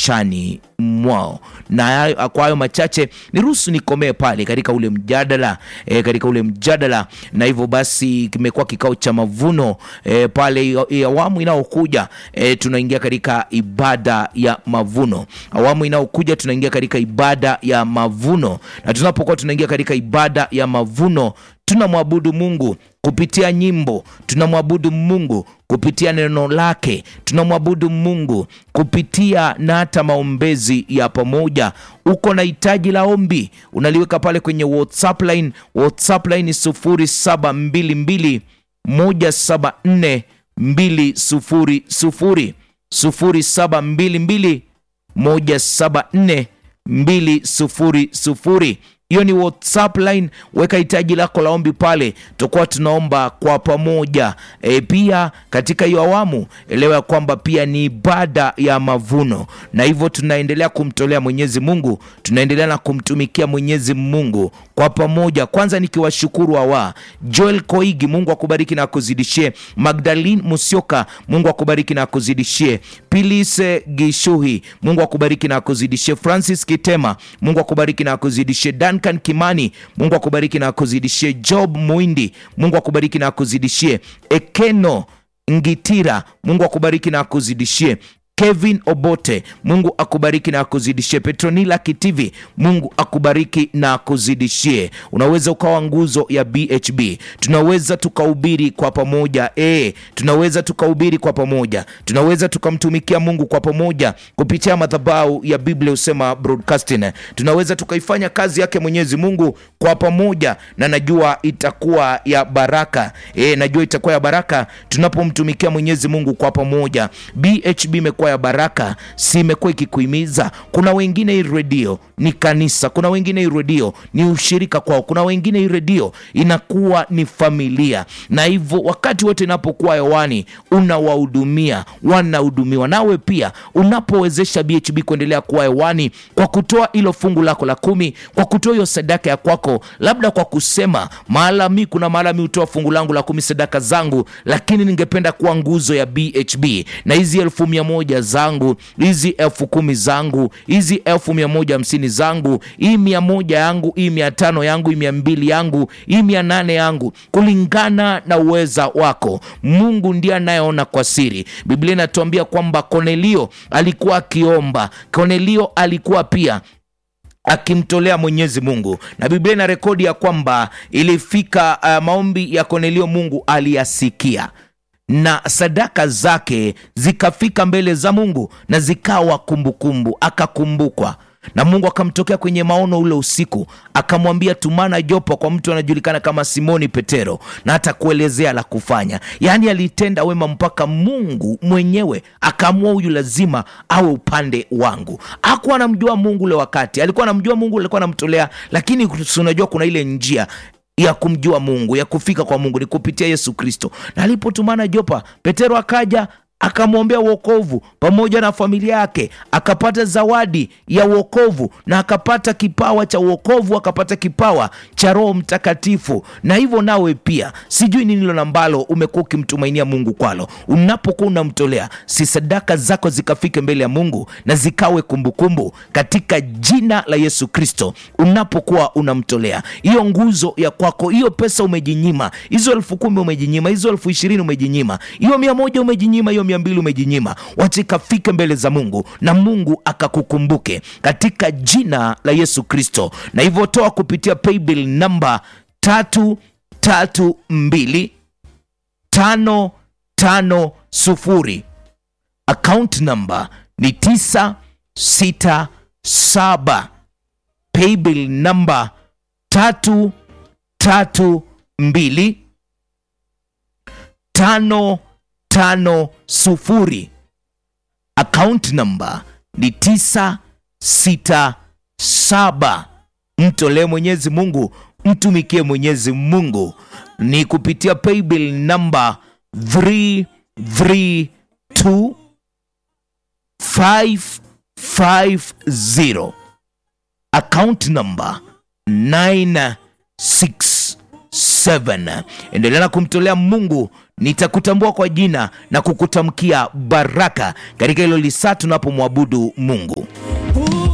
maishani mwao. Na kwa hayo machache niruhusu nikomee pale katika ule mjadala e, katika ule mjadala, na hivyo basi kimekuwa kikao cha mavuno e, pale awamu inayokuja e, tunaingia katika ibada ya mavuno. Awamu inayokuja tunaingia katika ibada ya mavuno, na tunapokuwa tunaingia katika ibada ya mavuno tunamwabudu Mungu kupitia nyimbo, tunamwabudu Mungu kupitia neno lake, tunamwabudu Mungu kupitia na hata maombezi ya pamoja. Uko na hitaji la ombi, unaliweka pale kwenye WhatsApp line. WhatsApp line ni sufuri saba mbili mbili moja saba nne mbili sufuri sufuri sufuri saba mbili mbili moja saba nne mbili sufuri sufuri. Hiyo ni WhatsApp line. Weka hitaji lako la ombi pale, tutakuwa tunaomba kwa pamoja. E, pia katika hiyo awamu elewa ya kwamba pia ni ibada ya mavuno, na hivyo tunaendelea kumtolea Mwenyezi Mungu, tunaendelea na kumtumikia Mwenyezi Mungu kwa pamoja. Kwanza nikiwashukuru hawa Joel Koigi, Mungu akubariki na akuzidishie. Magdalene Musioka, Mungu akubariki na akuzidishie. Pilise Gishuhi, Mungu akubariki na akuzidishie. Francis Kitema, Mungu akubariki na akuzidishie. Duncan Kimani, Mungu akubariki na akuzidishie. Job Muindi, Mungu akubariki na akuzidishie. Ekeno Ngitira, Mungu akubariki na akuzidishie. Kevin Obote, Mungu akubariki na akuzidishie. Petronila Kitivi, Mungu akubariki na akuzidishie. Unaweza ukawa nguzo ya BHB, tunaweza tukahubiri kwa pamoja e, tunaweza tukahubiri kwa pamoja, tunaweza tukamtumikia Mungu kwa pamoja kupitia madhabahu ya Biblia Husema Broadcasting, tunaweza tukaifanya kazi yake Mwenyezi Mungu kwa pamoja, na najua itakuwa ya baraka e, najua itakuwa ya baraka tunapomtumikia Mwenyezi Mungu kwa pamoja. BHB imekuwa ya baraka, si imekuwa ikikuhimiza. Kuna wengine hii redio ni kanisa, kuna wengine hii redio ni ushirika kwao, kuna wengine hii redio inakuwa ni familia, na hivyo wakati wote inapokuwa hewani unawahudumia, wanahudumiwa. Nawe pia unapowezesha BHB kuendelea kuwa hewani kwa kutoa hilo fungu lako la kumi, kwa kutoa hiyo sadaka ya kwako, labda kwa kusema mahala mi, kuna mahala mi hutoa fungu langu la kumi, sadaka zangu, lakini ningependa kuwa nguzo ya BHB na hizi elfu mia moja zangu hizi elfu kumi zangu hizi elfu mia moja hamsini zangu hii mia moja yangu hii mia tano yangu hii mia mbili yangu hii mia nane yangu kulingana na uweza wako. Mungu ndiye anayeona kwa siri. Biblia inatuambia kwamba Kornelio alikuwa akiomba, Kornelio alikuwa pia akimtolea Mwenyezi Mungu, na Biblia ina rekodi ya kwamba ilifika uh, maombi ya Kornelio Mungu aliyasikia na sadaka zake zikafika mbele za Mungu na zikawa kumbukumbu, akakumbukwa na Mungu akamtokea kwenye maono ule usiku, akamwambia tumana jopo kwa mtu anajulikana kama Simoni Petero, na hata kuelezea la kufanya. Yaani alitenda wema mpaka Mungu mwenyewe akaamua huyu lazima awe upande wangu. Hakuwa anamjua Mungu ule wakati, alikuwa anamjua Mungu, alikuwa anamtolea, lakini unajua kuna ile njia ya kumjua Mungu ya kufika kwa Mungu ni kupitia Yesu Kristo. Na alipotumana Jopa, Petero akaja akamwombea wokovu pamoja na familia yake, akapata zawadi ya wokovu na akapata kipawa cha wokovu, akapata kipawa cha Roho Mtakatifu. Na hivyo nawe pia, sijui ni nilo ambalo umekuwa ukimtumainia Mungu kwalo, unapokuwa unamtolea, si sadaka zako zikafike mbele ya Mungu na zikawe kumbukumbu katika jina la Yesu Kristo. Unapokuwa unamtolea hiyo nguzo ya kwako, hiyo pesa umejinyima, hizo elfu kumi umejinyima, hizo elfu ishirini umejinyima, hiyo mia moja umejinyima, hiyo mia mbili umejinyima, wacha ikafike mbele za Mungu na Mungu akakukumbuke katika jina la Yesu Kristo. Na hivyo toa kupitia paybill namba tatu tatu mbili tano tano sufuri account namba ni tisa sita saba paybill namba tatu tatu mbili tano tano sufuri account namba ni tisa sita saba mtolee Mwenyezi Mungu, mtumikie Mwenyezi Mungu ni kupitia paybill namba 332 550 account namba 967. Endelea na kumtolea Mungu nitakutambua kwa jina na kukutamkia baraka katika hilo lisaa tunapomwabudu Mungu.